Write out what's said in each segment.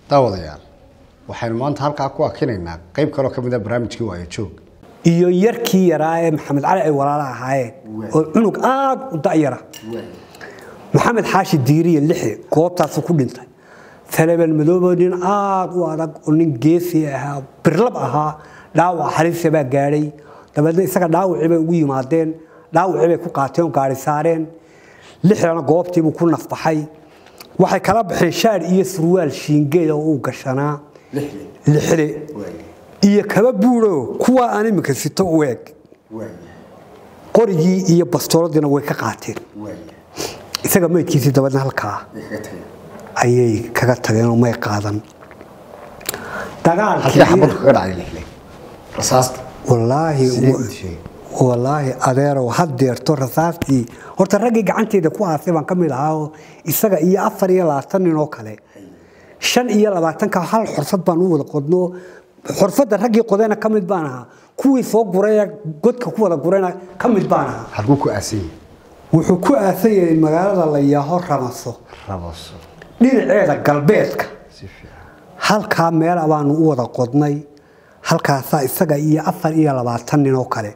daawadayaal waxaynu maanta halkaa ku akinaynaa qayb kaloo ka mid a barnaamijkii waayo joog iyo yarkii yaraa ee maxamed cali ay walaala ahaayeen oo cunug aad u da'yara maxamed xaashi diiriye lixi goobtaasu ku dhintay taleban madoobo nin aad u adag oo nin geesi ahaa birlab ahaa dhaawac halisa baa gaadhay dabeedna isaga dhaawacii bay ugu yimaadeen dhaawacii bay ku qaateen oo gaari saareen lixdana goobtiibuu ku nafbaxay waxay kala baxeen shaar iyo surwaal shiingeeda oo uu gashanaa lixde iyo kaba buuro kuwa aan iminka sito u eeg qorigii iyo bastooladiina way ka qaateen isaga maydkiisii dabeedna halkaa ayay kaga tageen oo may qaadan halkii xabaddu kaga dhacday lixle rasaasta wallaahi Sidee u dishay? wallaahi adeerow hadeerto rasaastii horta raggii gacanteeda ku aasay baan ka mid ahaa oo isaga iyo afar iyo labaatan nin oo kale shan iyo labaatanka hal xorfad baan u wada qodno xorfadda raggii qodayna ka mid baan ahaa kuwii soo guraya godka ku wada gurayna ka mid baan ahaa halkuu ku aasan yahay wuxuu ku aasan yahay magaalada la yaaho ramaso rabaso dhinaceeda galbeedka si fiican halkaa meel baanu u wada qodnay halkaasaa isaga iyo afar iyo labaatan nin oo kale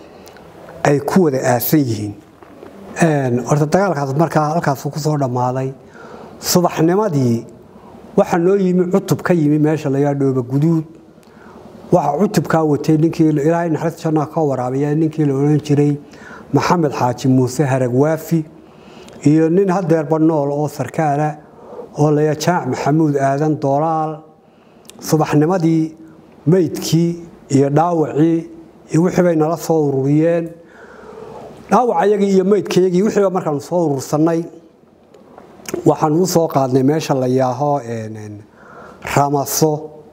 ay ku wada aasan yihiin horta dagaalkaas markaa halkaasu ku soo dhammaaday subaxnimadii waxaa noo yimi cutub ka yimi meesha layaa dhooba guduud waxaa cutubkaa watay ninkii ilaahay naxariista jannaha ka waraabiya ninkii la odhan jiray maxamed xaaji muuse harag waafi iyo nin hadeerba nool oo sarkaala oo laya jaac maxamuud aadan doolaal subaxnimadii meydkii iyo dhaawacii iyo wixii bay nala soo ururiyeen dhaawacayagii iyo meydkayagii wixiiba markaanu soo urursannay waxaanu u soo qaadnay meesha la yaaho ramaso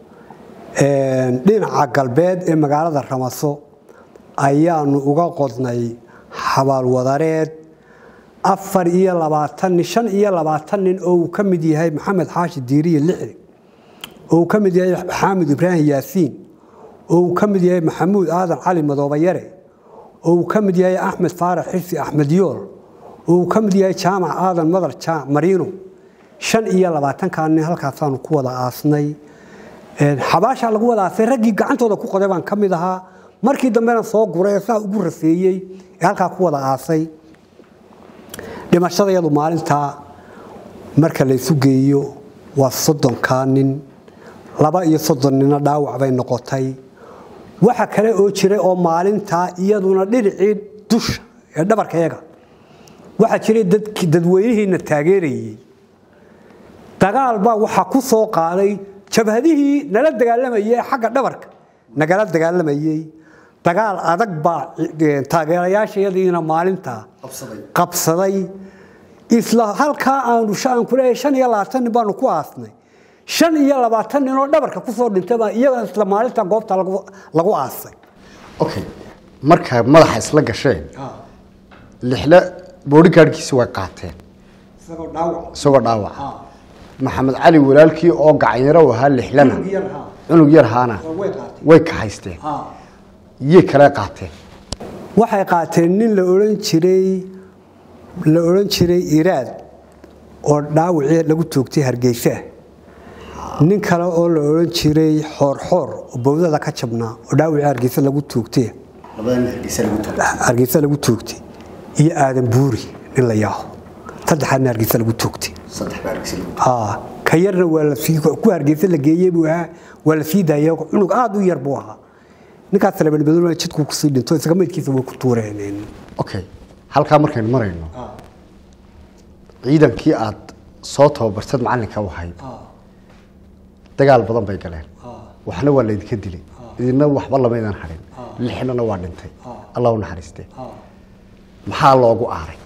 dhinaca galbeed ee magaalada ramaso ayaanu uga qodnay xabaalwadareed afar iyo labaatan nin shan iyo labaatan nin oo uu ka mid yahay maxamed xaashi diiriye lixdi oo uu ka mid yahay xaamid ibraahim yaasiin oo uu ka mid yahay maxamuud aadan cali madoobayare oo uu ka mid yahay axmed faarax xirsi axmed yool oo uu ka mid yahay jaamac aadan madar jaamac mariino shan iyo labaatankaa nin halkaasaanu ku wada aasnay xabaashaa lagu wada aasay raggii gacantooda ku qoday baan ka mid ahaa markii dambena soo guray saa ugu rafeeyey ee halkaa ku wada aasay dhimashadayadu maalintaa marka laysu geeyo waa soddonkaa nin laba iyo soddon nina dhaawac bay noqotay waxa kale oo jiray oo maalintaa iyaduna dhinacii dusha ee dhabarkayaga waxaa jiray dadweynihiina taageerayey dagaal baa waxaa ku soo qaaday jabhadihii nala dagaalamayay xagga dhabarka nagala dagaalamayey dagaal adag baa taageerayaashayadiina maalintaa qabsaday isla halkaa aanu aan ku leeyahay shan iyo labaatan nin baanu ku aasnay shan iyo labaatan nin oo dhabarka kusoo dhintay baa iyaga isla maalinta goobta lagu aasay okay markaa madaxa isla gasheen lixle boodhigaadhkiisi way qaateen isagoo dhaawac isagoo dhaawaca maxamed cali walaalkii oo gacanyaro u ahaa lixlena Cunug yar ahaa. cunug yar ahaana way qaateen. way kahaysteen iyay kale qaateen waxay qaateen nin la odhan jiray la odhan jiray iraad oo dhaawacii lagu toogtay hargeysa nin kale oo la odhan jiray xoorxoor oo bowdada ka jabnaa oo dhaawacii hargeysa lagu toogtay hargeysa lagu toogtay iyo aadan buuri nin la yaaho saddexaadna hargeysa lagu toogtay Aa, ka yarna waa la sii ku hargeysa la geeyey buu ahaa waa la sii daayay cunug aad u yar buu ahaa ninkaas talabanbaduna jidku kusii dhinto isaga meydkiisa way ku tuureen okay halkaa markaynu marayno ciidankii aad soo tababartad macallinka u ahayd dagaal badan bay galeen waxna waa laydinka dilay idina waxba lamaydan hadhin lixnana waa dhintay allah u naxariistee maxaa loogu aaray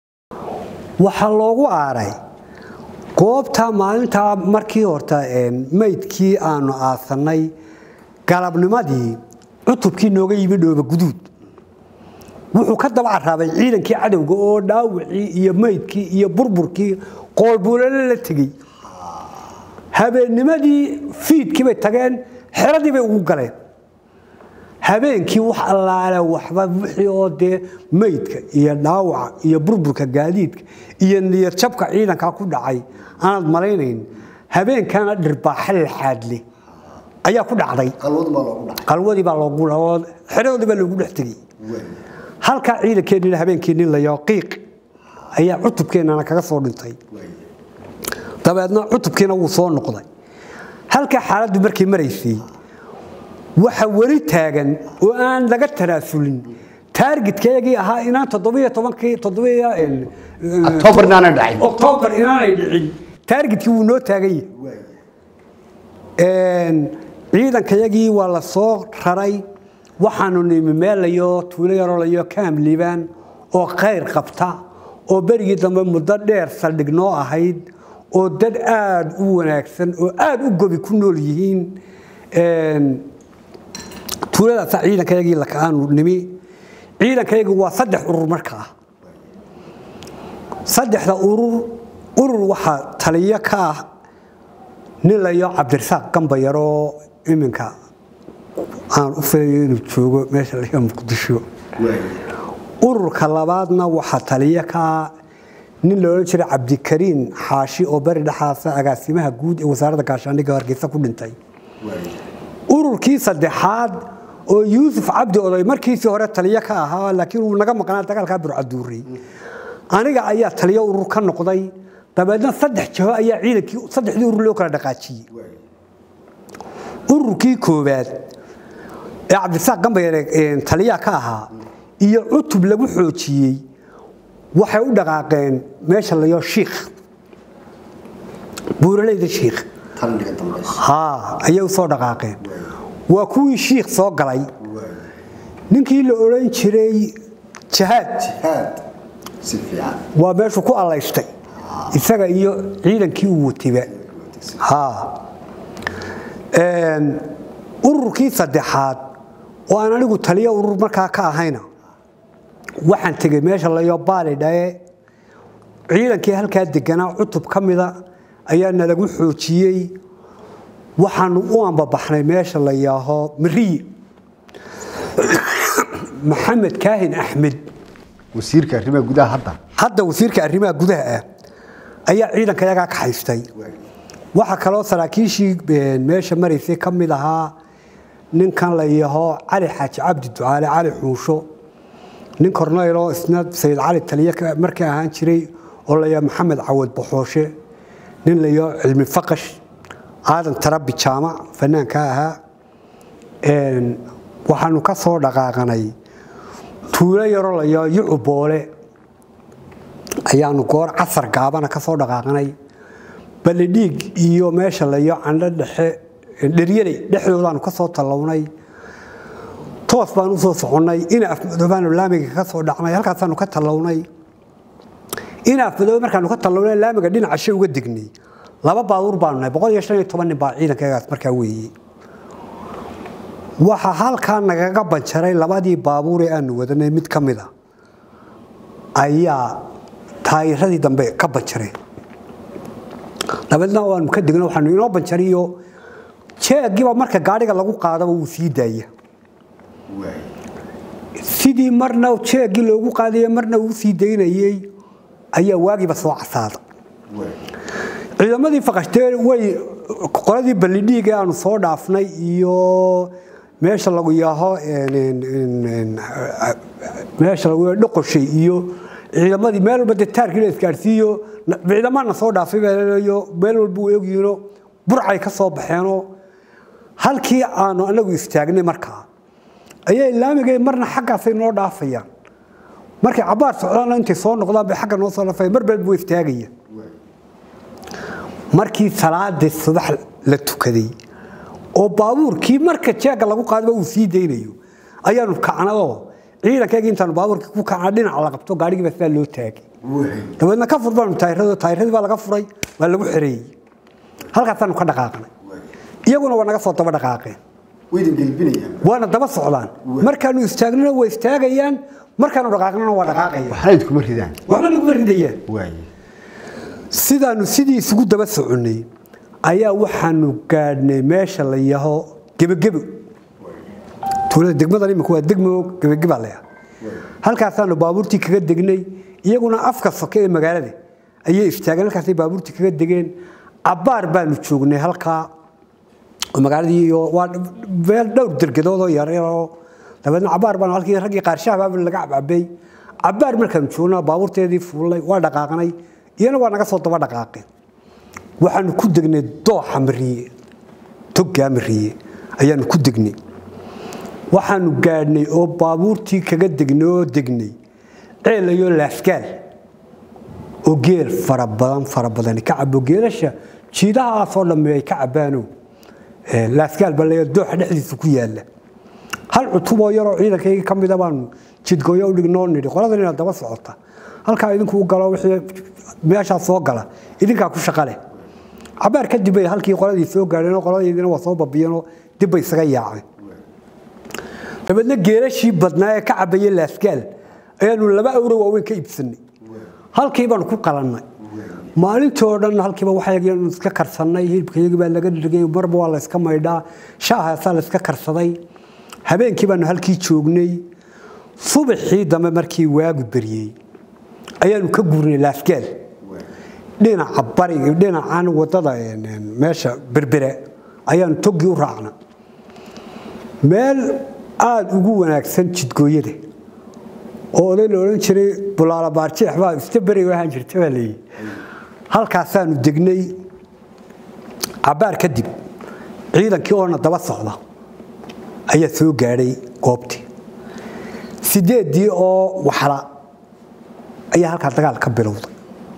waxaa loogu aaray goobta maalintaa markii horta meydkii aanu aasannay galabnimadii cutubkii nooga yimi dhooba guduud wuxuu ka daba caraabay ciidankii cadowga oo dhaawacii iyo meydkii iyo burburkii qoolbuulale la tegey habeennimadii fiidkii bay tageen xeradii bay ugu galeen habeenkii wax allaale waxba wixii oo dee meydka iyo dhaawaca iyo burburka gaadiidka iyo niyad jabka ciidankaa ku dhacay aanaad malaynayn habeenkana dhirbaaxa laxaadle ayaa ku dhacday qalwadu baa loogu dhacay qalwadii baa loogu xeradoodii baa loogu dhex tegey halkaa ciidankeennina habeenkeennii layo qiiq ayaa cutubkeennana kaga soo dhintay dabeedna cutubkiina wuu soo noqday halkaa xaaladdu markay maraysay waxa weli taagan oo aan laga tanaasulin taargetkayagii ahaa inaan toddobiyo tobankii toddobiyo october inaanay dhacin oktoobar inaanay dhicin taargetkii wuu noo taagan yahay ciidankayagii waa la soo raray waxaanu nimi meelayo tuulo yarolayo kaam liibaan oo khayr qabta oo berigii dambe muddo dheer saldhig noo ahayd oo dad aada u wanaagsan oo aada u gobi ku nool yihiin tuuladaasa ciidankayagii aanu nimi ciidankayagii waa saddex urur markaa saddexda urur urur waxaa taliyo ka ah nin layo cabdirasaaq gambayaroo iminka aan u filayo inuu joogo meesha laga muqdisho ururka labaadna waxaa taliyo ka ah nin la odhan jiray cabdikariin xaashi oo beri dhexaasa agaasimaha guud ee wasaaradda gaashaandhigga hargeysa ku dhintay ururkii saddexaad oo yuusuf cabdi oday markiisii hore taliyo ka ahaa laakiin uu naga maqnaa dagaalkaa burcaduurey aniga ayaa taliyo urur ka noqday dabeedna saddex jaho ayaa ciidankii saddexdii urur loo kala dhaqaajiyey ururkii koowaad ee cabdisaaq gambayare taliyaha ka ahaa iyo cutub lagu xoojiyey waxay u dhaqaaqeen meesha layo shiikh buuraleyda shiikh talniga dambe haa ayay u soo dhaqaaqeen waa kuwii shiikh soo galay ninkii la odhan jiray jahaad jihaad si fiican waa meeshuu ku allaystay isaga iyo ciidankii uu watiba haa ururkii saddexaad oo aan anigu taliyo urur markaa ka ahayna waxaan tegey meesha layo baali dhae ciidankii halkaa deganaa cutub ka mida ayaa nalagu xoojiyey waxaanu u ambabaxnay meesha la yaaho mariye maxamed kaahin axmed wasiirka arrimaha gudaha hadda hadda wasiirka arrimaha gudaha ah ayaa ciidanka yagaa ka haystay waxaa kaloo saraakiishii meesha maraysay ka mid ahaa ninkan la yaho cali xaaji cabdi ducaale cali xuusho nin korneyloo isna sayid cali taliye markii ahaan jiray oo la yaho maxamed cawad baxooshe nin la yaho cilmi faqash aadan tarabi jaamac fanaanka ahaa waxaanu ka soo dhaqaaqanay tuulo yaroo la yaho yucu boole ayaanu goor casar gaabana ka soo dhaqaaqnay balidhiig iyo meesha layo candho dhexe dheryaley dhexdoodaanu ka soo tallawnay toos baan usoo soconnay ina afmadoobaanu laamiga ka soo dhacnay halkaasaanu ka tallawnay ina afmadoobe markaanu ka tallawnay laamiga dhinaca she uga degnay laba baabuur baanu nahay boqol iyo shan iyo toban nin baa ciidankayagaas markaa weeye waxaa halkaa nagaga banjaray labadii baabuur ee aanu wadanay mid ka mid a ayaa taayiradii dambe ka banjareen dabeedna waanu ka degno waxaanu inoo banjariyo jeegiiba marka gaadhiga lagu qaadaba wuu sii daaya sidii marna jeegii loogu qaadaye marna uu sii daynayey ayaa waagiiba soo casaada ciidamadii faqashtee way qoladii ballidhiiga aanu soo dhaafnay iyo meesha lagu yaaho meesha lagu yaaho dhoqoshay iyo ciidamadii meel walba dee taarkii la isgaadhsiiyo ciidamana soo dhaafay baleeyo meel walba uu ogyihiino burcay ka soo baxeenoo halkii aanu anagu istaagnay markaa ayay laamigay marna xaggaasay noo dhaafayaan markay cabaar socdaana intay soo noqdaan bay xagga noo soo dhaafaya mar balba istaagaya markii salaadii subax la tukaday oo baabuurkii marka jeega lagu qaadaba uu sii daynayo ayaanu kacna oo ciidankeygii intaanu baabuurkii ku kacna dhinaca la qabto gaadhigii baa sidaa loo taagay dabeedna ka fur baanu taayirado taayiradii baa laga furay waa lagu xereeyey halkaasaanu ka dhaqaaqnay iyaguna waa naga soo daba dhaqaaqeen waydan gelbinayaan waana daba socdaan markaanu istaagnana waa istaagayaan markaanu dhaqaaqnana waa dhaqaaqayaan waxna idkuma ridaan waxba naguma ridayaan waaye sidaanu sidii isugu daba soconnay ayaa waxaanu gaadhnay meesha la yaho gebagebo tuulada degmadan imika waa degmo gebageba leah halkaasaanu baabuurtii kaga degnay iyaguna afka soke ee magaalada ayay istaageen halkaasay baabuurtii kaga degeen cabbaar baanu joognay halkaa oo magaaladii iyo waa meel dhowr dergadood oo yaryaroo dabeedna cabbaar baanu halkii raggii qaarshaha laga cabcabay cabbaar markaanu joognaa baabuurteedii fuulnay waa dhaqaaqnay iyana waa naga soo daba dhaqaaqeen waxaanu ku degnay dooxa mariye toggaa mariye ayaanu ku degnay waxaanu gaadhnay oo baabuurtii kaga degnay oo degnay ceelayo laaskaal oo geel fara badan fara badani ka cabo geelasha jiidahaasoo dhamme ay ka cabaano laaskaal baa leeya dooxa dhexdiisa ku yaalla hal cutuboo yaroo ciidankayga ka mida baanu jidgooyo u dhignoo nidhi qoladan inaad daba socota halkaa idinku u galo wixii meeshaa soo gala idinkaa ku shaqa leh cabaar kadib bay halkii qoladii soo gaadheenoo qoladaydina waa soo babiyeenoo dib bay isaga yaaceen dabeedna geelashii badnaa ee ka cabaya laaskaal ayaanu laba awro waaweyn ka iibsanay halkii baanu ku qalannay maalintoo dhan halkiiba waxayaganu iska karsannay hilibkayagii baa laga dhirgay marba waa layska maydhaa shaahaasaa layska karsaday habeenkii baanu halkii joognay subaxii dambe markii waagu beryey ayaanu ka guurnay laaskaal dhinaca bariga dhinacan wadada meesha berbere ayaanu toggii u raacna meel aada ugu wanaagsan jidgooyada oo oday la odhan jiray bulaala baarjeex baa ista beriga ahaan jirta baa leeyihi halkaasaanu degnay cabbaar kadib ciidankii oona daba socda ayaa soo gaadhay goobtii sideeddii oo waxla ayaa halkaa dagaal ka bilowday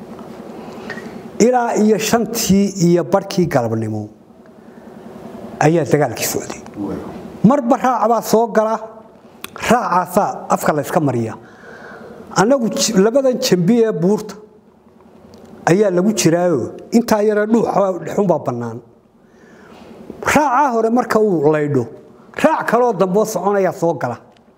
ilaa iyo shantii iyo barhkii galabnimo ayaa dagaalkii socday marba raacbaa soo gala raacaasaa afka layska mariya annagu labadan jambi ee buurta ayaa lagu jiraayo intaa yare dhuuxunbaa bannaan raacaa hore marka uu laydho raac kaloo damboo soconayaa soo gala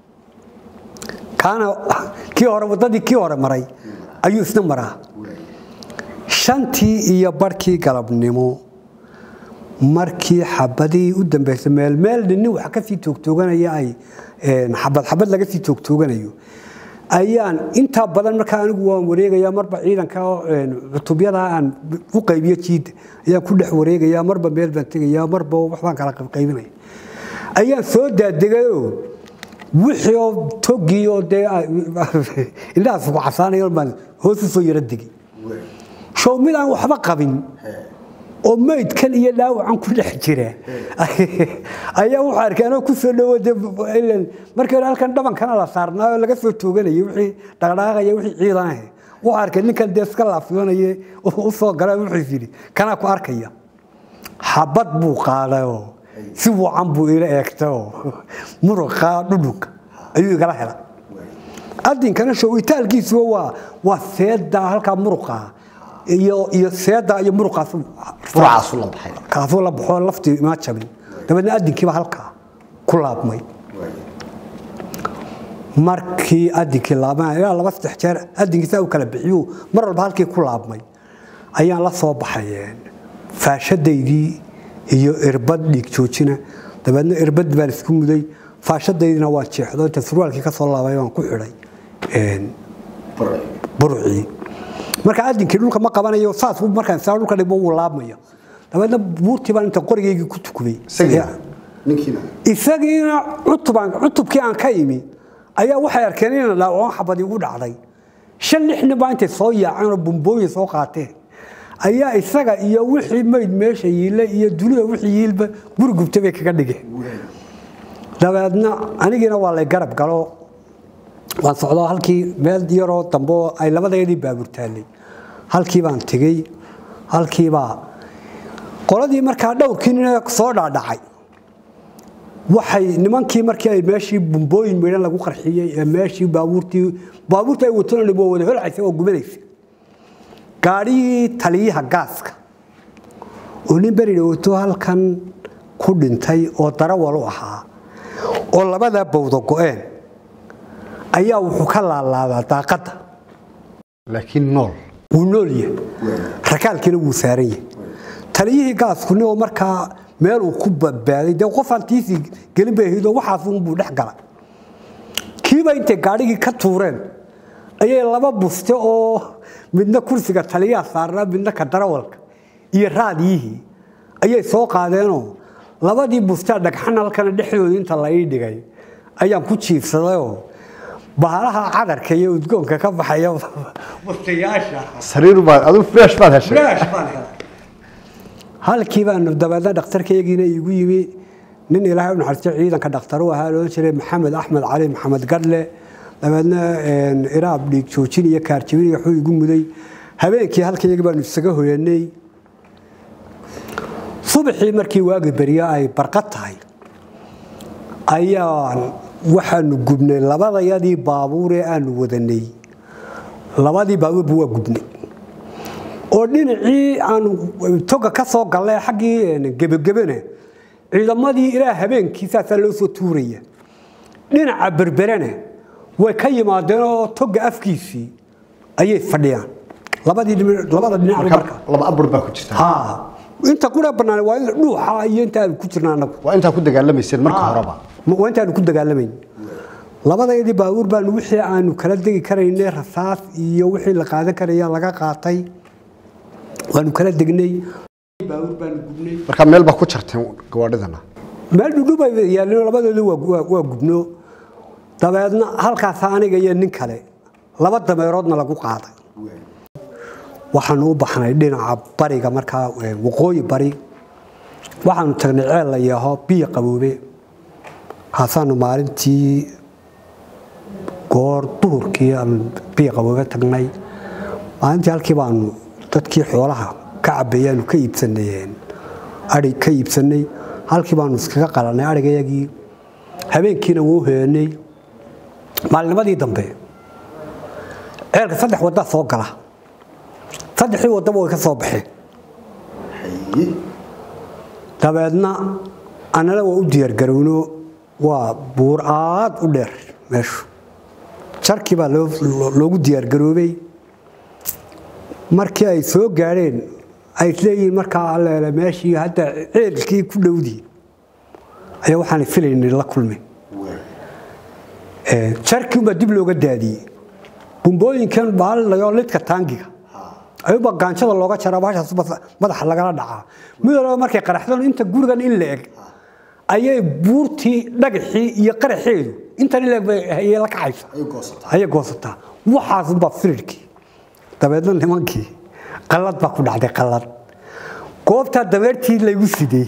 kaana kii hore waddadii kii hore maray ayuu isna maraa shantii iyo barhkii galabnimo markii xabadii u dambaysay meelmeel nin wax ka sii toogtooganaya ay xabad xabad laga sii toogtooganayo ayaan intaa badan markaa anigu waan wareegaya marba ciidanka cutubyada aan u qaybiyo jiidda ayaan ku dhex wareegaya marba meel baan tegaya marba waxbaan kala qaybinaya ayaan soo daadegayoo wixii oo togii oo dee indhahaas ku casaanayo baan hoos u soo yaro degay show mid aan waxba qabin oo maydkan iyo dhaawacan ku dhex jira ayaa wuxuu arkay anoo ku soo dhawode markii hore halkan dhabankana la saarnaayo laga soo tooganayay wixii dhaqdhaqaaqaya wixii ciidanahe wuxuu arkay ninkan dee iska laafyoonaye u soo gala wuxuu yidhi kanaa ku arkaya xabad buu qaadayoo si wacan buu ila eegtayoo muruqa dhudhunka ayuu igala hela adinkana showitaalkiisuba waa waa seeda halkaa muruqa iyo iyo seeda iyo muruqaas furacaasu la baxay kaasuu la baxoo laftii ima jabin dabeedna adinkiiba halkaa ku laabmay markii adinkii laabmay ilaa laba saddex jeer adinkiisa u kala bixiyu mar walba halkii ku laabmay ayaan la soo baxay faashadaydii iyo irbad dhiig joojina dabeedna irbad baan isku muday faashadaydina waan jeexdo inta surwaalkii ka soo laabay waan ku xidhay burcii marka adinkii dhulka ma qabanayo saas markaan saa dhulka dhigbo wuu laabmaya dabeedna buurtii baan inta qorigaygii ku tukubay isagiina cutubaan cutubkii aan ka imi ayaa waxay arkeen inaan dhaawacan xabad igu dhacday shan lix nin baa intay soo yaaceen oo bumbooyin soo qaateen ayaa isaga iyo wixii mayd meesha yiile iyo dunida wixii yiilba guri gubta bay kaga dhigeen dabeedna anigiina waa lay garab galo waan socdo halkii meel yaroo dambe ay labadeedii baabuur taallay halkii baan tegey halkiibaa qoladii markaa dhowrkii nin soo dhaadhacay waxay nimankii markii ay meeshii bumbooyin midhan lagu qarxiyey ee meeshii baabuurtii baabuurtii ay watona waa wada holcaysa oo gubanaysa gaadhigii taliyaha gaaska oo nin beri dhawato halkan ku dhintay oo darawal u ahaa oo labadaa bawda go-een ayaa wuxuu ka laalaabaa daaqadda laakiin nool wuu nool yahay rakaalkiina wuu saaran yahay taliyihii gaasku nin oo markaa meel uu ku badbaaday dee qofaan tiisii gelin bay ahayd oo waxaasunbuu dhex gala kiiba intay gaadhigii ka tuureen ayay laba buste oo midna kursiga taliyaha saarnaa midna ka darawalka iyo raadiyihii ayay soo qaadeenoo labadii bustaa dhagxan halkana dhexdooda inta la ii dhigay ayaan ku jiifsadayoo bahalaha cadarka iyo udgoonka ka baxaya bustayaasha sariir baad adu fresh baad heshay Flash baan helay. halkii baanu dabeedna dhakhtarkaygiina iigu yimi nin ilaahay u naxariisto ciidanka dhakhtar u ahaa loodhan jiray maxamed axmed cali maxamed gadle dabeedna een, iraab dhiig joojin iyo kaarjibin iyo waxuu igu muday habeenkii halkaygii baanu isaga hoyanay subaxii markii waagi beryo ay barqad tahay ayaan waxaanu gubnay labadayadii baabuur ee aanu wadanay labadii baabuurba waa gubnay oo dhinacii aanu toga ka soo galnay xaggii gebagebene ciidamadii ilaa habeenkii saasaa loo soo tuuraya dhinaca berberene way ka yimaadeen oo toga afkiisii ayay fadhiyaan labadii dhinac- labada dhinac marka marka laba abur baa ku jirta ha inta qura bannaan waa in dhuuxa iyo inta aanu ku jirna annagu waa intaa ku dagaalamayseen marka horeba waa intaanu ku dagaalamayn labadayadii baabuur baanu wixii aanu kala degi karaynay rasaas iyo wixii la qaadan karaya laga qaatay waanu kala degnay baabuur baanu gubnay marka meel baa ku jarteen gawaadhidana meel dhudhu bay yaalleen labadooda waa waa- waa gubno dabeedna halkaas aniga iyo nin kale laba dameeroodna lagu qaaday waxaanu u baxnay dhinaca bariga markaa eh, waqooyi bari waxaanu tagnay ceel la yaaho biyo qaboobe kaasaanu maalintii goor duhurkii aanu biyo qaboobe tagnay maalintii halkii baanu dadkii xoolaha ka cabeeyaanu ka iibsanay ari ka iibsanay halkii baanu iskaga qalanay arigayagii habeenkiina wuu heenay maalinimadii dambe ceelka saddex waddaa soo gala saddexdii waddaba way ka soo baxeen dabeedna annana waa u diyaargarowno waa buur aad u dheer meeshu jarkii baa loo- loo- loogu diyaargaroobay markii ay soo gaadheen ay isleeyihiin markaa alleele meeshii hadda ceelkii ku dhowdii ayaa waxaan filaynay la kulmay Ee, jarkii unbaa dib looga daadiyey bumbooyinkan baalinayo lidka taangiga ayuba gaanjada looga jaraa bahashaas bas- madaxa lagala dhacaa mid walba markay qaraxdan inta gurigan in la eg ayay buurtii dhagaxii iyo qaraxeedu intan in la eg bay ayay la kacaysa ayay goosataa waxaasunbaa firirkii dabeedna nimankii qallad baa ku dhacday qallad goobtaa dabeertii laygu sidey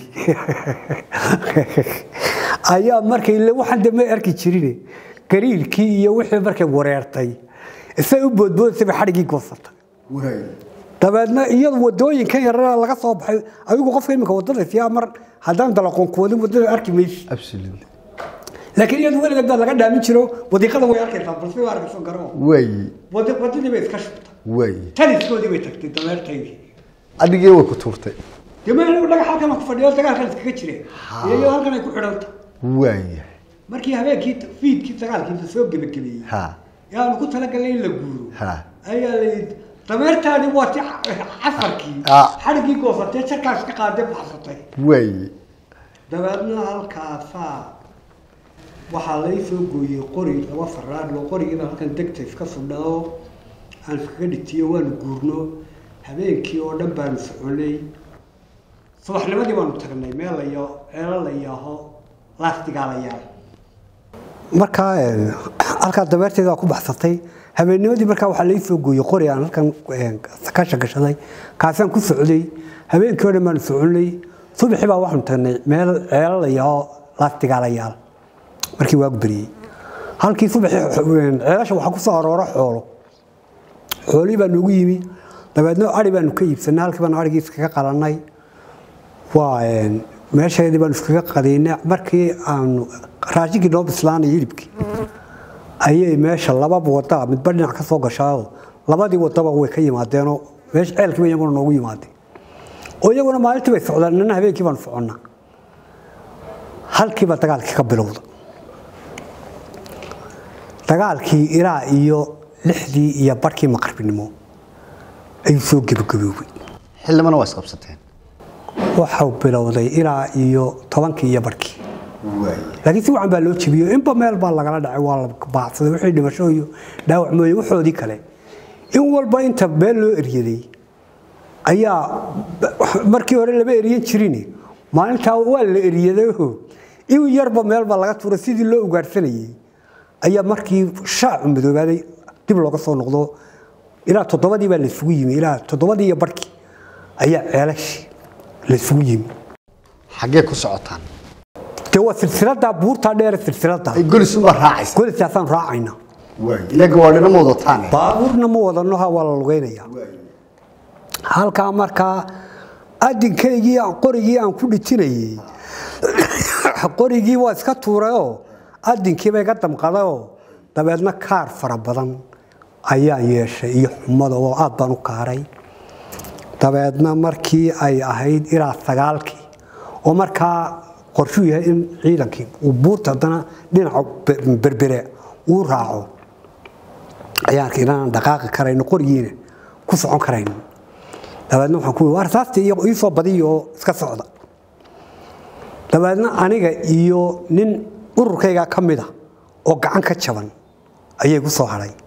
ayaa markay le waxaan de may arki jirine gariirkii iyo wixii markay wareertay isay u boodboodaysay bay xadhiggii goosatay dabeedna iyadu wadooyinkan yarana laga soo baxay adigu qofka imika wadada siyaa mar haddaan dalaqoon ku wadin wadada arki maysi absolutely laakiin iyadu weligeed baa laga dhaamin jiro wadiiqada way arkaysaa balse waa arkayso garo way Wadi- wadadii bay iska shubtay way taliskoodii bay tagtay dameertaydii adigii way ku tuurtay dee ma anigu dhagax halkan ku fadhiyo dagaalkan iskaga jireen iyo halkan ay ku xidhanta way markii habeenkii fiidkii dagaalkiisa soo gebagabeeyey ha ee aanu ku talagalnay in la guuro ha ayaa la yidhi dameertaani waa ti casarkii Ah. xadhiggii goosatee jarkaas ka qaadee baxsatay way dabeedna halkaasaa waxaa lay soo gooyey qori laba faraadlo qorigiina halkan degta iska sudhao aan iskaga dhitiyo waanu guurno habeenkii oo dhan baanu soconay subaxnimadii baanu tagnay meel layo ceelo la yaaho laastigaa la yaal markaa een, halkaa dabeerteeda waa ku baxsatay habeennimadii markaa waxaa lai soo gooyey qori aan halkan een, kasha gashaday kaasaan ku socday habeenkii oo dhan baanu soconay subaxii baa waxaanu tagnay meel ceelo la yaaho laastigaa la yaal markii waagu beriyey halkii subaxii een, ceelasha waxaa ku soo aroora xoolo xoolihii baa noogu yimi dabeedna ari baanu ka iibsanay halkii baanu arigii iskaga qalannay waa een, meesheedii baanu iskaga qadaynay markii aanu raashinkii noo bislaanay hilibkii ayay meesha laba wada midba dhinac ka soo gashaao labadii wadaba way ka yimaadeenoo meesha ceelkii ba iyaguna noogu yimaadeen oo iyaguna maalintii bay socdaan nina habeenkii baanu soconnaa halkiiba dagaalkii ka bilowda dagaalkii ilaa iyo lixdii iyo barkii maqribinimo ayuu soo gebagaboobay xildhibana waa isqabsateen waxau bilowday ilaa iyo tobankii iyo barkii way laakiin si wacan baa loo jebiyo inba meel baa lagala dhacay waa la baacsaday wixii dhimasho iyo dhaawac mooye waxoodii kale in walba inta meel loo eryaday ayaa markii hore lama eriyan jirin maalintaa waa la eriyadayo in yarba meelba laga tuuray sidii loo ugaadhsanayey ayaa markii shaacu madoobaaday dib looga soo noqdo ilaa toddobadii baa laysugu yimi ilaa toddobadii iyo barhkii ayaa ceelashii laysugu yimi xaggee ku socotaan dee waa silsiladaa buurtaa dheere silsiladaa ay golis uma raacaysa golisaasaan raacayna ilaga waa dhinama wadataan baabuurna ma wadano ha waa la lugeynaya halkaa markaa adinkaygii qorigii aan ku dhitinayey qorigii waa iska tuurayoo adinkiiba iga damqadayoo dabeedna kaar fara badan ayaan yeeshay iyo xumada oo aad baan u kaaray dabeedna markii ay ahayd ilaa sagaalkii oo markaa qorshuu yahay in ciidankii uu buurta haddana dhinaca berbere uu raaco ayaan arkay inaan dhaqaaqi karayno qorigiina ku socon karayno dabeedna waxaan ku yidhi war saasti iyo ii soo badiyo oo iska socda dabeedna aniga iyo nin ururkayga ka mida oo gacan ka jaban ayay ku soo hadhay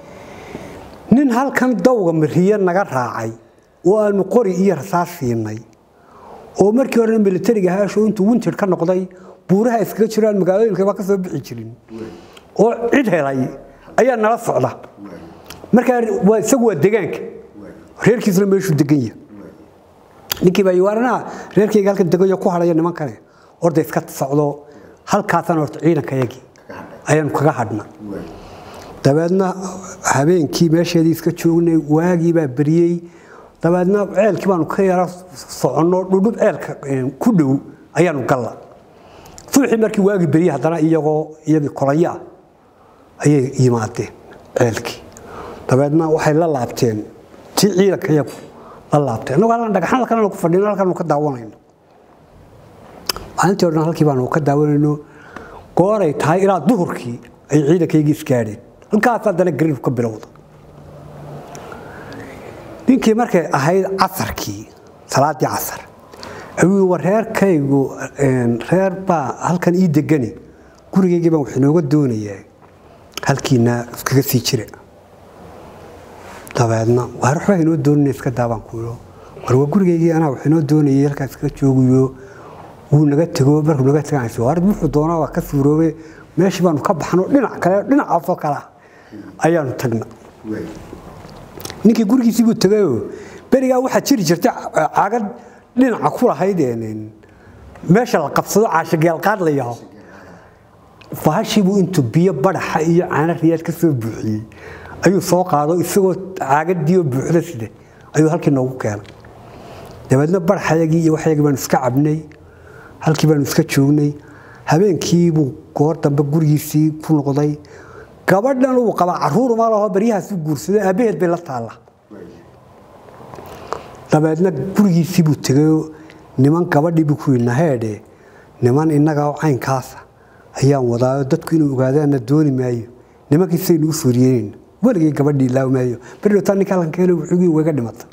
nin halkan dawga mariye naga raacay oo aanu qori iyo rasaas siinay oo markii horena militariga haasho intuu winter ka noqday buuraha iskaga jiraan magaalooyinkaba ka soo bixi jirin oo cid helay ayaa nala socda markaa waa isagu waa degaanka reerkiisuna meeshuu degan yahay ninkii baa waaranaha reerkayga halkan degayo ku hadhaya nimankane orda iska socdo halkaasaan horta ciidankayagii ayaanu kaga hadhna dabeedna habeenkii meesheedii iska joognay waagii baa beriyey dabeedna ceelkii baanu ka yara soconno dhudhub ceelka ku dhow ayaanu galla suuxii markii waagii beriyey haddana iyagoo iyagii kolaya ah ayay yimaadeen ceelkii dabeedna waxay la laabteen tii ciidanka iyagu la laabteen annagu halkan dhagaxan halkan ku fadhino halkan ka daawanayno maalintii o dhan halkii baanu ka daawanayno gooray tahay ilaa duhurkii ay ciidankaygii isgaadheen halkaas haddana gariib ka bilowda ninkii markay ahayd casarkii salaadii casar ayuu war reerkaygu reer baa halkan ii degani gurigaygii baan wax inooga doonayaa halkiina iskaga sii jira dabeedna waar waxbaa inoo doonana iska daabaan kuyo war waa gurigaygii anaa wax inoo doonayay halkaas iska joogayo wuu naga tego markuu naga teganaysa waar wuxuu doonaa waa ka suuroobe meeshii baanu ka baxno dhinac kale dhinacaasoo kale ah ayaanu tagna ninkii gurigiisii buu tegayoo berigaa waxaa jiri jirtay caagad dhinaca ku lahayd meesha la qabsado caashageelqaad la yaho bahashiibuu intuu biyo badaxa iyo caana riyaad ka soo buuxiyey ayuu soo qaado isagoo caagadiioo buuxda sida ayuu halkii noogu keenay dabeedna badaxayagii iyo waxyagii baanu iska cabnay halkii baanu iska joognay habeenkiibuu goor dambe gurigiisii ku noqday gabadhan uu qabaa caruur ma laho baryahaasuu guursaday aabbaheed bay la taalla dabeedna gurigiisiibuu tegayoo niman gabadhiibuu ku yidhi naheedhe niman innaga caynkaasa ayaan wadaayo dadku inuu ogaadaana dooni maayo nimankiisaynu u suuriyeenayna weligay gabadhii ilaawi maayo berdhowtaa ninka halkan keena wuxugii wayga dhimatay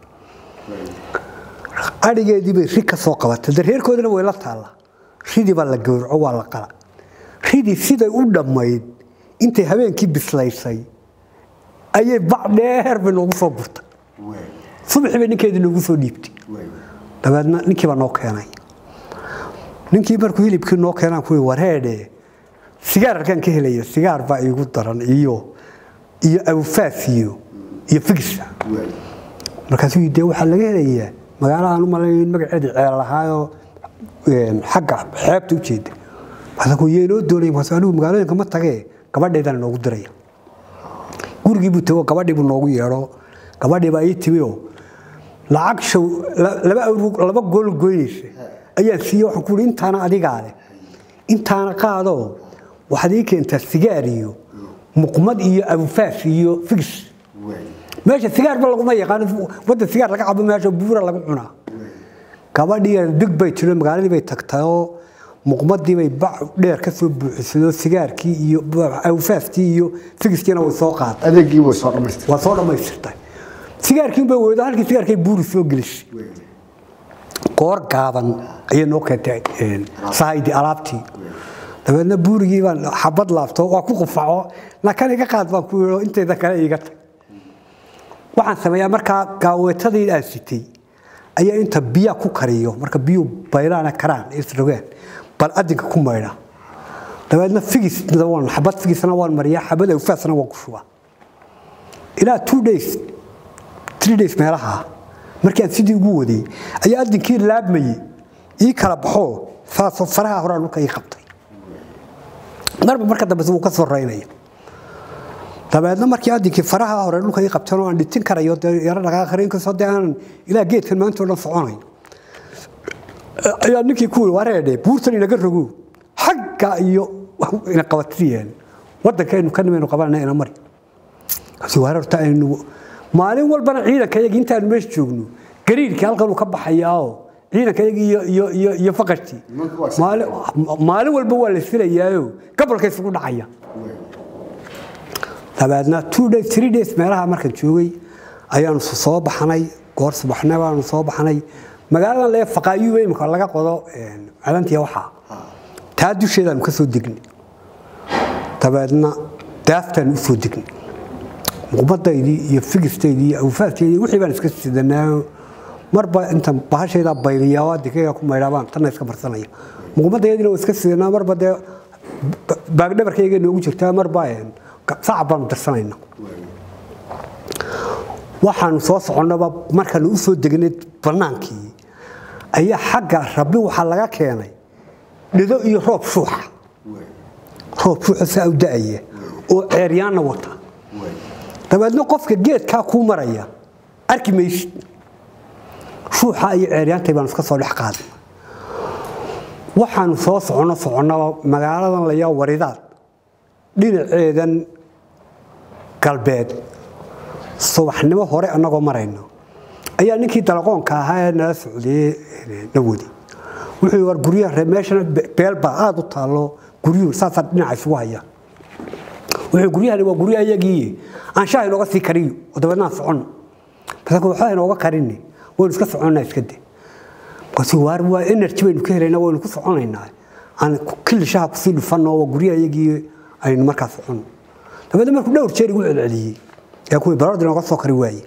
adhigeedii bay ri ka soo qabatay de reerkoodina way la taalla ridii baa la gowraco waa la qala ridii siday u dhammayd intay habeenkii bislaysay ayay bac dheer bay noogu soo gurtay subaxii bay ninkeedii noogu soo dhiibtay dabeedna ninkii baa noo keenay ninkii markuu hilibkii noo keenaan kuwi wareedhe sigaar halkaan ka helaya sigaar baa iigu daran iyo iyo awfaas iyo iyo figsa markaasuu dee waxaa laga helayaa magaalahaan u malayn magaceedii ceel lahaayoo xagga xeebta ujeeda markaasuu yeenoo doonay markaasuu anigu magaalooyinka ma tagee gabadheedana noogu diraya gurigii buu tago gabadhii buu noogu yeedho gabadhii baa ii timi oo lacag show laba awr laba gool goynaysa ayaan siiye waxaan ku ihi intaana adigaa leh intaana qaadoo waxaad ii keentaa sigaar iyo muqmad iyo abufaas iyo figis meesha sigaarba laguma yaqaano wadda sigaar laga cabo meesha buura lagu cunaa gabadhii big bay tiro magaaladii bay tagtayoo muqmadii bay bac dheer ka soo buuxisado sigaarkii iyo awfaaskii iyo figiskiina way soo qaaday adeegii way soo dhamaystir waa soo dhammaystirtay sigaarkii bay weydo halkii sigaarkay buuri soo gelisay goor gaaban ayay noo keentay sahaydi alaabtii dabeedna buurigii baan xabad laabto waa ku qufaco nakan iga qaad baan ku yidho intayda kale iiga tag waxaan sameeyaa markaa gaaweetadii aan sitay ayaa inta biyaa ku kariyo marka biyuu baylaana karaan isrogaan bal adinka ku maydha dabeedna figisna waan xabad figisna waan mariyaa xabad awfaasna waan ku shubaa ilaa two days three days meelaha markii aan sidii ugu waday ayaa adinkii laabmayey ii kala baxoo saasoo faraha horaa dhulka ii qabtay marba marka dambe wuu ka soo raynaya dabeedna markii adinkii faraha hore dhulka ii qabteen oo aan dhitin karayo dee yaro dhaqaaqarin inkastoo dee aanan ilaa geedkan maanta oo dhan soconayn ayaa ninkii ku yiri wareedhe buurtan inaga rogo xagga iyo ina qabatiyeen waddankaynu ka nimaynu qabanana ina mari kasi wareerta aynu maalin walbana ciidanka yagi intaanu meesha joogno gariirkii halkan uu ka baxayaao ciidanka yagi iyo iyo iyo iyo faqashtii maalin maalin walba waa la filayaayo gobolka isugu dhacaya dabeedna two days three days meelaha markaan joogay ayaanu soo baxnay goor subaxna baanu soo baxnay magaaladan lee faqaayu imika laga qodo calantiya waxaa taa dusheedaanu ka soo degnay dabeedna daaftaanu u soo degnay muqmadaydii iyo figistaydii iyo awfaasteydii wixii baan iska sidanaayo marba inta bahashayda bayliyaa dikayga ku maydhaabaan tanna iska marsanaya muqmadaydina waa iska sidanaa marba dee baagdhabarkayga noogu jirtaa marba sacab baanu darsanayna waxaanu soo soconnaba markaanu u soo degnay bannaankii ayaa xagga rabbi waxaa laga keenay dhido iyo roob shuuxa roob shuuxa saa u da'aya oo ceeryaanna wata dabeedna qofka geedkaa kuu maraya arki maysid shuuxa iyo ceeryaantay baanu iska soo dhex qaaday waxaanu soo soconno soconnaba magaaladan layaa waridaad dhinaceedan galbeed subaxnimo hore annagoo marayno ayaa ninkii dalaqoonka ahaa ee nala socdayey na wadi wuxuu war guryaha reer meeshana beelbaa aada u taallo guryuhu saasaa dhinaca isugu haya wuxuu guryahani waa guryaha iyagii aan shaah inooga sii kariyo oo dabeedna aan soconno basanka waxba inooga karinni waynu iska soconnaa iska de markaasi waar waa energy baynu ka helaynaa waynu ku soconaynaa aan killi shaha kusii dhufanno waa guryaha iyagii aynu markaa soconno dabeedna markuu dhowr jeer igu celceliyey yaa kuwii baroordi nooga soo kari waaye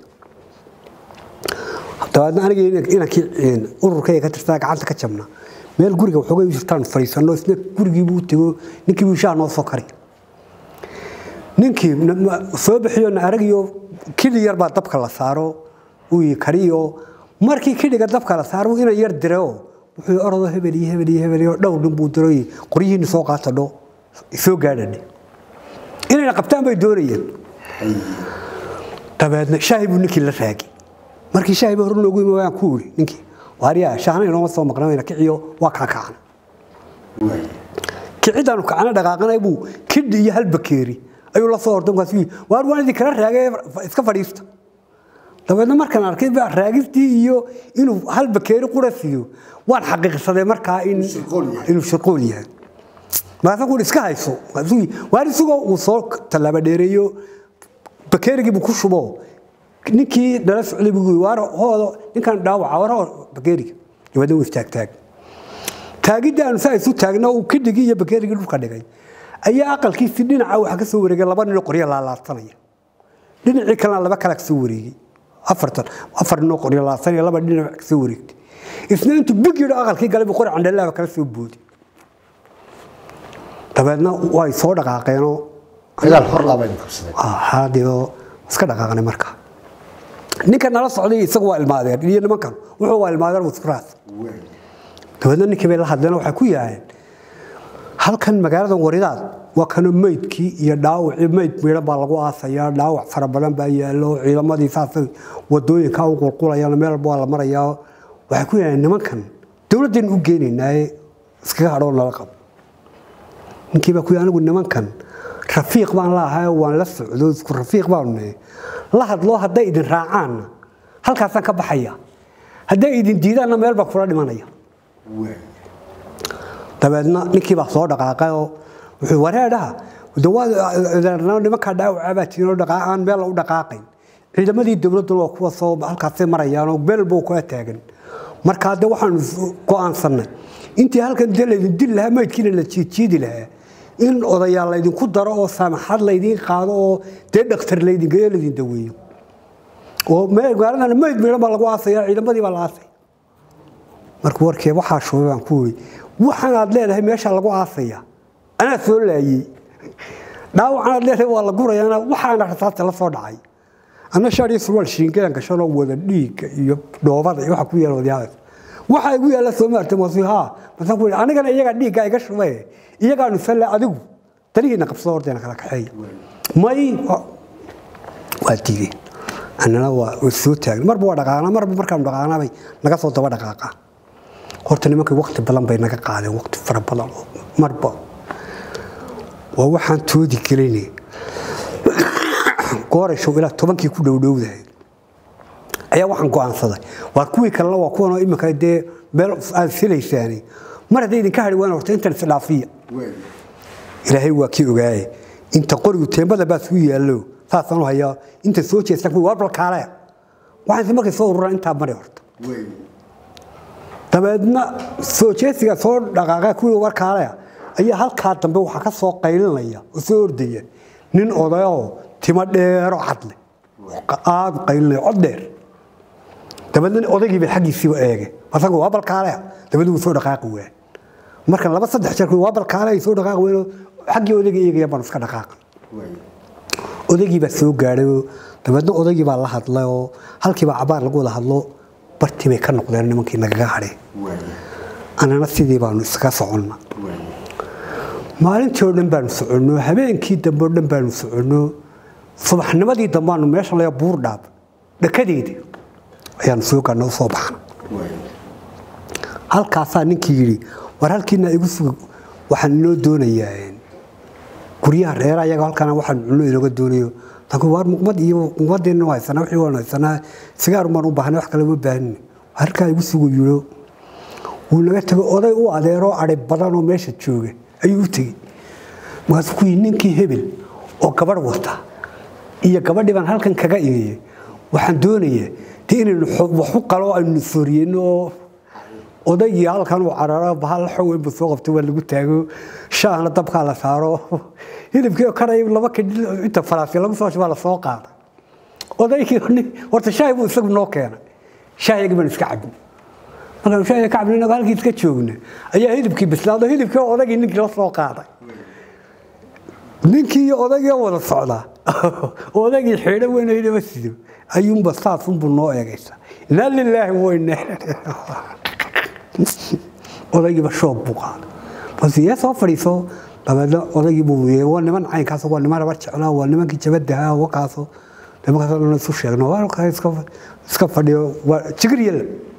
dabeedna anigii inankii ururkayga ka tirtaa gacanta ka jabna meel guriga waxoogay u jirtaan fadhiisanno isna gurigiibuu tego ninkii buu shaah noo soo kari ninkii soo bixiyo na aragiyo kili yar baa dabka la saaro uu kariyo markii kidhiga dabka la saaro inan yar direo wuxuu orodo hebel iyo hebel iyo hebel iyo dhowr nin buu diro qoryihiina soo qaata dho soo gaadhadhe inayna qabtaan bay doonayeen dabeedna shaahi buu ninkii la raagi markii shaahi baa hor noogu yimi waan ku iri ninkii waariyaa shaahna inooma soo maqnamayna kiciyo waa kaa kacan kicidaanu kacana dhaqaaqanay buu kidhi iyo hal bakeeri ayuu la soo orday markaas waar waan idin kala raagay iska fadhiista dabeedna markaan arkay baa raagistii iyo inuu hal bakeeri qura siiyo waan xaqiiqsaday markaa inuu shirqool yahay markaasa kuui iska hayso waar isagoo uu soo tallaaba dheereeyo bakeerigiibu ku shubo ninkii nala socday buu waar hoodo ninkan dhaawaca war hoo bakeeriga dabeedna wuu istaagtaag taagidda aanu saa isu taagna uu kidhigii iyo bakeerigii dhulka dhigay ayaa aqalkiisii dhinaca waxa ka soo wareegay laba ninoo qoryo laalaadsanaya dhinacii kalena laba kala kasoo wareegay afartan afar ninoo qoryo laadsanaya laba dhinac kasoo wareegtay isna intuu big yidho aqalkii galay buu qori candhalaaba kala soo boodi dabeedna way soo dhaqaaqeenoo dagaal hor laabaynu qabsadeen haadeo iska dhaqaaqnay marka ninka nala socday isagu waa ilmaadeen iyo nimankan wuxuu waa ilmaadeen wasfuraas dabeedna ninkii bay la hadleen waxay ku yaaheen halkan magaaladan waridaad waa kana meydkii iyo dhaawacii meyd miidhan baa lagu aasayaa dhaawac fara badan baa yaallo ciidamadii saasay wadooyinka u qulqulayaan meel walba waa la marayaa waxay ku yaaheen nimankan dowladdaynu u geenaynaaye iskaga hadhoo nala qabo ninkii baa ku yahay anigu nimankan rafiiq baan laahay waan la socdo isku rafiiq baanu nahay la hadloo hadday idin raacaanna halkaasaan ka baxaya hadday idin diidaanna meel baan kula dhimanaya dabeedna ninkii baa soo dhaqaaqay oo wuxuu wareedhaha nimankaa dhaawaca baa tiinoo dhaqaaqaan meel u dhaqaaqayn ciidamadii dowladduna waa kuwa soo halkaasay marayaanoo meel buu kula taagan markaa de waxaanu go'aansannay intii halkan de laydin dili lahaa meydkiina la jiidjiidi lahaa in odayaal laydinku daro oo saamaxad laydiin qaado oo dee dhakhtar laydingeeyo laydin daweeyo oo magaaladana meyd miidhan baa lagu aasaya ciidamadii baa la aasay markuu warkee waxaa shubay baan ku yidhi waxaan aad leedahay meesha lagu aasaya anaa soo laayey dhaawacan aad leedahay waa la gurayaana waxaana rasaasta la soo dhacay anna shaar iyo surwaal shiingadan gashanoo wada dhiigga iyo dhoobada iyo waxa ku yaala wadyaabas waxaa igu yaalla soo maartay masu haa masaan ku yidhi anigana iyagaa dhiigga iga shubee iyagaanu salle adigu darihiina qabsado horteena kala kaxeeya may waa diideen annana waa soo taagna marba waa dhaqaana marba markaanu dhaqaanabay naga soo daba dhaqaaqa horta nimankii waqti badan bay naga qaadeen waqti fara badan oo marba waa waxaan toodi gelayne goorashow ilaa tobankii ku dhowdhowdahay ayaa waxaan go'aansaday waa kuwii kalena waa kuwanoo iminka dee meel aad filaysaani mar hadday idinka hadhi waan horta intan isdhaafiya ilaahay waa kii ogaaye inta qorigu teembada baa suu yaallo saasaan u hayaa inta soo jeestan kuwi waa balkaale waxaan si markay soo ururaan intaa mari horta dabeedna soo jeesiga soo dhaqaaqa kuwii warkaale ayaa halkaa dambe waxaa ka soo qaylinaya oo soo ordaya nin odayoo timo dheero cadle aad u qaylinaya cod dheer dabeedna odaygii bay xaggiisiiba eege asagu waa balkaale dabeedna wuu soo dhaqaaqi waan marka laba saddex jeer waa balkaale ay soo dhaqaaqi ween xaggii odayga eegaya baan iska dhaqaaqan odaygii baa soo gaadhay dabeedna odaygii baa la hadlay oo halkiibaa cabaar lagu wada hadlo bartii bay ka noqdeen nimankii nagaga hadheen annana sidii baanu iskaga soconna maalintii oo dhan baanu soconno habeenkii dambe oo dhan baanu soconno subaxnimadii dambaanu meesha laya buur dhaab dhakadeeda ayaanu soo gaadna u soo baxna halkaasaa ninkii yidhi war halkiina igu sug waxaan inoo doonayaa guryaha reera ayaga halkana waxaan cunno inooga doonayo laakiin waar muqmad iyo muqmadeenna haysanaa wixii waan haysanaa sigaar baan u baahnay wax kale uma baahnina halkaa igu sugu yiro wuu naga tegay oday u adeeroo adhay badanoo meesha jooga ayuu u tegey markaasuu ku yidhi ninkii hebel oo gabadh wata iyo gabadhii baan halkan kaga imiyey waxaan doonayaa dee inaynu waxu qalo aynu sooriyeyno oo odaygii halkan uu cararo bahal xoweynbu soo qabtay waa lagu taago shaahna dabkaa la saaro hilibkii karay laba kadhi inta faraasi lagu soo shubaa la soo qaada odaygii horta shaahi buu isagu noo keenay shaahiyagii baan iska cabin markaan shaahiga ka cabin halkii iska joogna ayaa hilibkii bislaado hilibkii odaygii ninkii la soo qaaday ninkii iyo odaygii wada socdaa odaygii xidho weyn hilima sido ayuunba saasunbuu noo eegaysa inaa lilaahi weyne odaygiiba shoob buu qaaday bas yee soo fadhiiso dabeedna odaygii buu yee waa niman caynkaas waa niman rabar jeclaa waa nimankii jabadaha wakaaso nimankaasoo dhan isu sheegno waa iska fadhiyo waa jigir yalla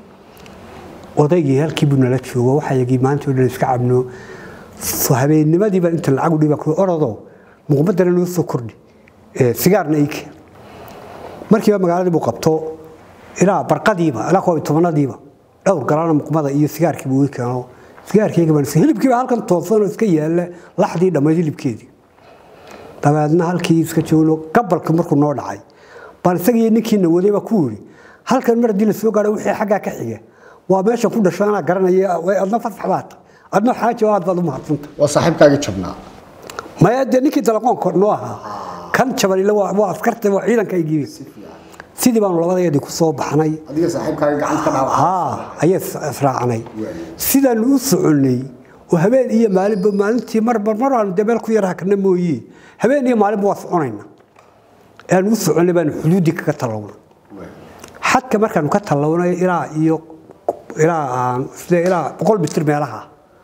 odaygii halkii buu nala joogo waxayagii maanta oo dhan iska cabno habeenimadiiba inta lacag u dhiba orodo muqmadana noo soo kordhi sigaarna ii keen markiiba magaaladii buu qabto ilaa barqadiiba ilaa koob iyo tobanadiiba dhowr galana muqmada iyo sigaarkii buu ii keeno sigaarkeyga baan hilibkiiba halkan toosanoo iska yaalla laxdii dhammayd hilibkeedii dabeedna halkii iska joogno gabalka markuu noo dhacay baan isagii ninkiina waday baa ku yidhi halkan mar haddii la soo gaadho wixii xaggaa ka xiga waa meesha ku dhasho anaa garanaya adna fasax baata adna xaaji oo aad baad u mahadsanta waa saaxiibkaagii jabnaa maya dee ninkii dalaqoonka noo ahaa kan jabanile waa askarta waa ciidankaygiibi sidii baanu labadayadii ku soo baxnay adiga saaxiibkaaga gacanta ka dhaawac haa ayay israacnay sidaanu u soconnay oo habeen iyo maalinba maalintii marba mar aanu dee meel ku yar hakna mooye habeen iyo maalinba waa soconayna aanu u soconnay baanu xuduuddii kaga tallawnay xadka markaanu ka tallawnay ilaa iyo ilaa aan sida ilaa boqol mitir meelaha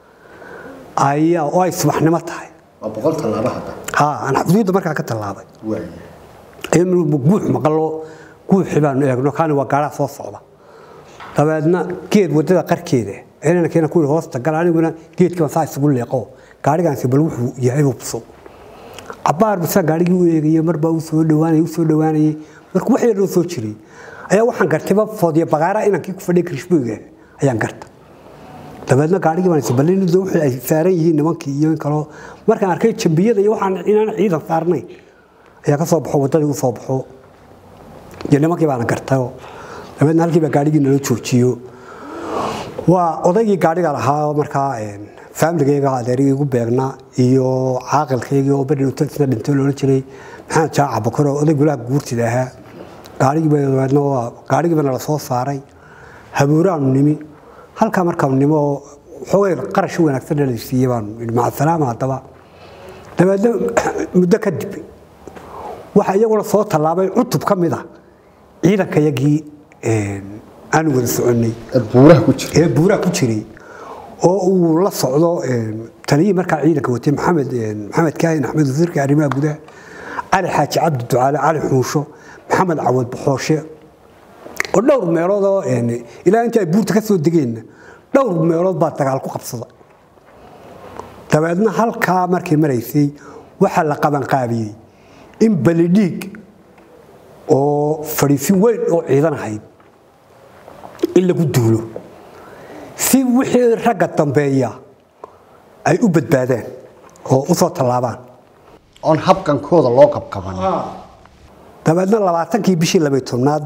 ayaa oo ay subaxnimo tahay waa boqol tallaabo hadda haa aan xuduudda markaa ka tallaabay waay ayanu guux maqalo guuxi baanu eegno kaani waa gaaraha soo socda dabeedna geed wadada qarkeeda inana keena ku hoosta gal aniguna geedkiiba saa isugu leeqo gaarigaansi bal wuxuu yahay hubso cabaar bisaa gaarigii u eegaya marbaa u soo dhawaanayay u soo dhawaanayay marka wax yar noo soo jiray ayaa waxaan gartayba foodiya bagaara inankii ku fadhiya krishbooyga ayaan garta dabeedna gaarigii baan isbalin wixii ay saaran yihiin nimankii iyo in kaloo markaan arkay jambiyada iyo waxaan inaan ciidan saarnay ayaa ka soo baxo waddadii u soo baxo iyo nimankii baana gartayo dabeedna halkii baa gaarigii nala joojiyo waa odaygii gaariga lahaa markaa faamiligayga adeerigii igu beegnaa iyo caaqilkaygii oo beri isna dhintay loola jiray maxamed jaaca bakar oo oday gulaha guurtida ahaa gaarigiiba dabeedna waa gaarigiiba nala soo saaray habuuraanu nimi halkaa markaan nimo xoogay qarash wanaagsan la siiyey baan idhi maca salaama haddaba dabeedna muddo kadib waxaa iyaguna soo tallaabay cutub ka mid ah ciidankayagii aanu wada soconnay buuraha ku jira ee buuraha ku jiray oo uu la socdo taliyihii markaa ciidanka watay maxamed maxamed kaahin axmed wasiirka arrimaha gudaha cali xaaji cabdi ducaale cali xuusho maxamed cawad baxooshe oo dhowr meelood oo ilaa intii ay buurta ka soo degeenna dhowr meelood baa dagaal ku qabsada dabeedna halkaa markay maraysay waxaa la qabanqaabiyey in balidhiig oo fadhiisin weyn oo ciidan ahayd in lagu duulo si wixii ragga dambeeya ay u badbaadaan oo u soo tallaabaan oon habqankooda loo qabqaban dabeedna labaatankii bishii labay tobnaad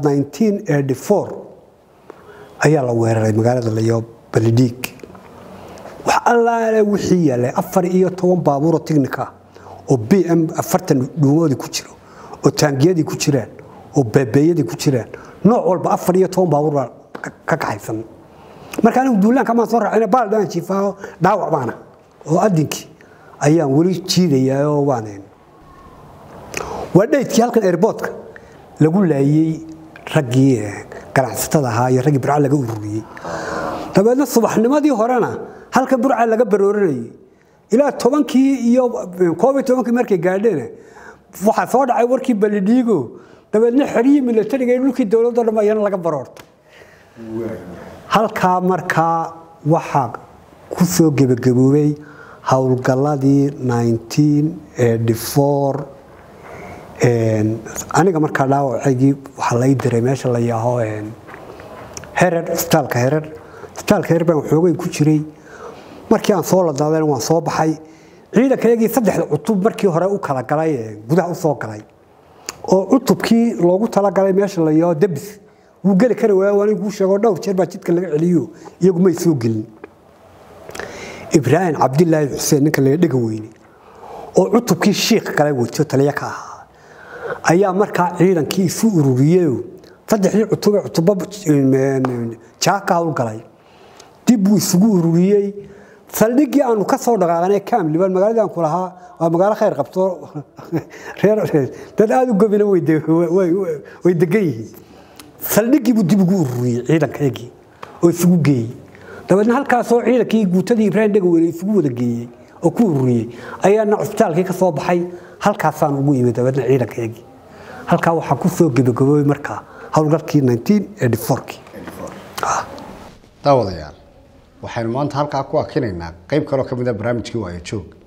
ayaa la weeraray magaalada layo balidhiig wax allaale wixii yaalay afar iyo toban baabuuroo tignika oo b m afartan dhuumoodii ku jiro oo taangiyadii ku jiraan oo beebeeyadii ku jiraan nooc walba afar iyo toban baabuur baa ka kaxaysan marka anigu duulaanka maan soo raacina baal dhaan jiifaaho dhaawac baana oo adinkii ayaan weli jiidayaa oo waan waa dhaydkii halkan airboodka lagu laayey raggii ganacsatada ahaa iyo raggii burca laga ururiyey dabeedna subaxnimadii horena halkan burca laga baroorinayay ilaa tobankii iyo koob iyo tobankii markay gaadheen waxaa soo dhacay warkii balidhiigo dabeedna xeryihii milatariga ee dhulkii dowladdo dhan ayana laga baroortay halkaa markaa waxaa ku soo gebagaboobay howlgalladii aniga markaa dhaawacaygii waxaa lai diray meesha la yaaho herer isbitaalka herer isbitaalka herer baan xoogay ku jiray markii aan soo ladaadan waan soo baxay ciidankayagii saddexda cutub markii hore u kala galay gudaha u soo galay oo cutubkii loogu talagalay meesha la yaaho debis wuu geli kari waaya waan kuu sheego dhowr jeer baa jidka laga celiyo iyagu may soo gelin ibraahim cabdilaahi xuseen ninka laga dhega weyne oo cutubkii shiikh kale wato taliya ka ahaa ayaa markaa ciidankii isu ururiyey saddexdii cutube cutubo jaa ka howlgalay dib buu isugu ururiyey saldhiggii aanu ka soo dhaqaaqanay kamliban magaaladii aan ku lahaa waa magaalo khayr qabto dad aada u gobina way degan yihiin saldhiggii buu dib ugu ururiyey ciidankayagii oo isugu geeyey dabeedna halkaasoo ciidankii guutadii ibraahim dhegaweyne isugu wada geeyey oo ku ururiyey ayaana cusbitaalkii ka soo baxay halkaasaan ugu imid dabeedna ciidankayagii halkaa waxaa ku soo gebagaboobay markaa howlgalkii daawadayaal waxaynu maanta halkaa ku akinaynaa qayb kaloo ka mid a barnaamijkii waayo joog